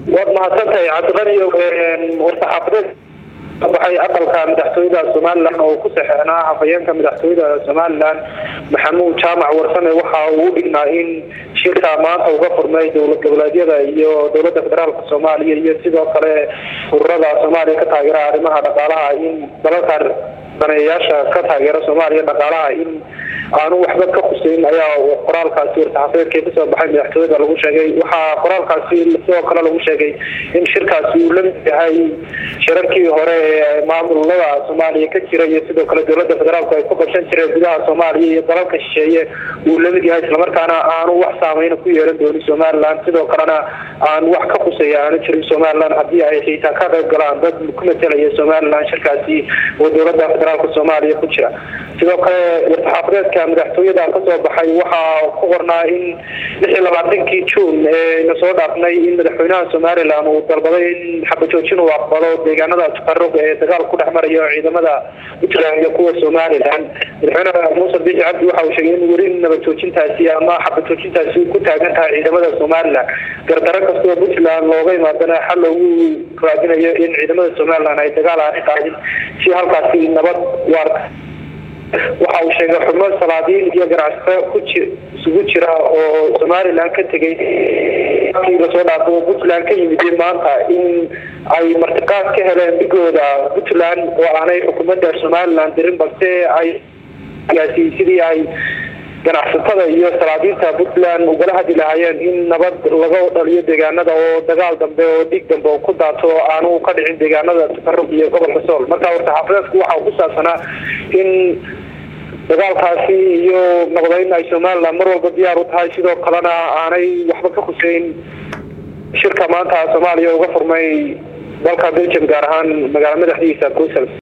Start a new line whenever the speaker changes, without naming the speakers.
waad mahadsantahay cabdiqaniyo war-saxaafadeed baxay aqalka madaxtooyada somalilan oo ku saxeexnaa hafayeenka madaxtooyada somalilan maxamuud jaamac warsame waxa uu dhignaa in shirka maanta uga furmay dowlad goboleedyada iyo dowlada federaalk soomaaliya iyo sidoo kale ururada soomaaliya ka taageera arrimaha dhaqaalaha in dalalka daneeyayaasha ka taageera soomaaliya dhaqaalaha in aanu waxba ka khuseyn ayaa qoraalkaasi war-saxaafadeedka kasoo baxay madaxtooyada lagu sheegay waxaa qoraalkaasi sidoo kale lagu sheegay in shirkaasi uu lamid yahay shirarkii hore ee maamulada soomaaliya ka jira iyo sidoo kale dowlada federaalku ay ku qabsan jireen gudaha soomaaliya iyo dalalka shisheeye uu lamid yahay islamarkaana aanu wax saameyna ku yeelan doonin somalilan sidoo kalena aan wax ka khuseeya aanu jirin somalilan haddii ay xiitaa ka qayb galaan dad ku matelaya somalilan shirkaasi oo dowlada federaalka soomaaliya ku jira sidoo kale war-saxaafadeedka madaxtooyada kasoo baxay waxaa ku qornaa in lix iyo labaatankii juun ee nasoo dhaafnay in madaxweynaha somalilan uu dalbaday in xabajoojin uu aqbalo deegaanada tafaruq ee dagaal ku dhex marayo ciidamada puntland iyo kuwa somalilan madaxweynaha muuse biixi cabdi waxa uu sheegay in weli nabajoojintaasi ama xabajoojintaasi ku taagan tahay ciidamada somalilan gardaro kastoo puntland looga imaadana xal loogu raadinayo in ciidamada somalilan ay dagaal aani qaadin si halkaasi nabad waarta waxa uu sheegay xubno salaadiin iyo ganacsato ku isugu jira oo somalilan ka tegay kii lasoo dhaafo oo puntland ka yimid maanta in ay martiqaad ka heleen dhigooda puntland oo aanay xukuumadda somalilan dirin balse ay sidii ay ganacsatada iyo salaadiinta puntland ugala hadli lahaayeen in nabad laga dhaliyo deegaanada oo dagaal dambe oo dhiig dambe oo ku daato aanu ka dhicin deegaanada tafaruq iyo gobolka sool marka war-saxaafadeedku waxa ku saabsanaa in dagaalkaasi iyo noqdayn ay somalilan mar walba diyaar u tahay sidoo kalena aanay waxba ka khuseyn shirka maanta soomaaliya uga furmay dalka belgium gaar ahaan magaala madaxdiisa brussels